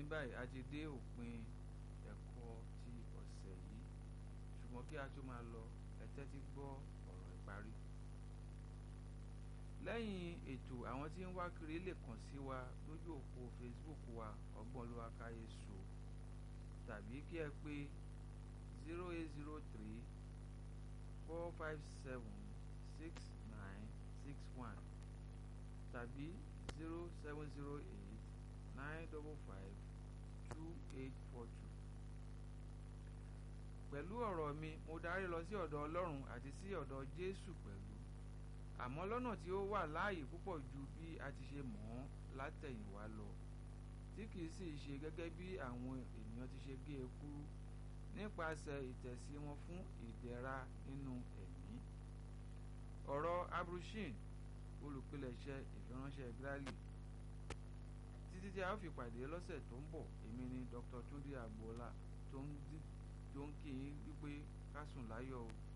báyìí a ti dé òpin ẹ̀kọ́ ti ọ̀sẹ̀ yìí ṣùgbọ́n kí a tó máa lọ ẹ tẹ́tí gbọ́ ọ̀rọ̀ ìparí. lẹ́yìn ètò àwọn tí ń wá kiri lè kàn sí wa lójú òpó Facebook wa ọgbọ́n olúwa káyé so tàbí kí ẹ pé zero eight zero three four five seven six nine six one tàbí zero seven zero eight nine double five two eight four two. pẹ̀lú ọ̀rọ̀ mi mo darí lọ sí ọ̀dọ̀ Ọlọ́run àti sí ọ̀dọ̀ Jésù pẹ̀lú àmọ́ lọ́nà tí ó wà láàyè púpọ̀ ju bí a ti ṣe mọ̀ ọ́n látẹ̀yìnwá lọ tí kìí sì ṣe gẹ́gẹ́ bí àwọn ènìyàn ti ṣe gé e kúrú nípasẹ̀ ìtẹ̀sí wọn fún ìdẹ̀ra nínú ẹ̀mí. ọ̀rọ̀ abrushin olùpilẹ̀ṣẹ̀ ìfiránṣẹ́ Gírálì títí tí a ó fi pàdé lọ́sẹ̀ tó ń bọ̀ èmi ni Dr. Túndé Agboola tó ń kí yín wípé ká sùn láyọ̀ o.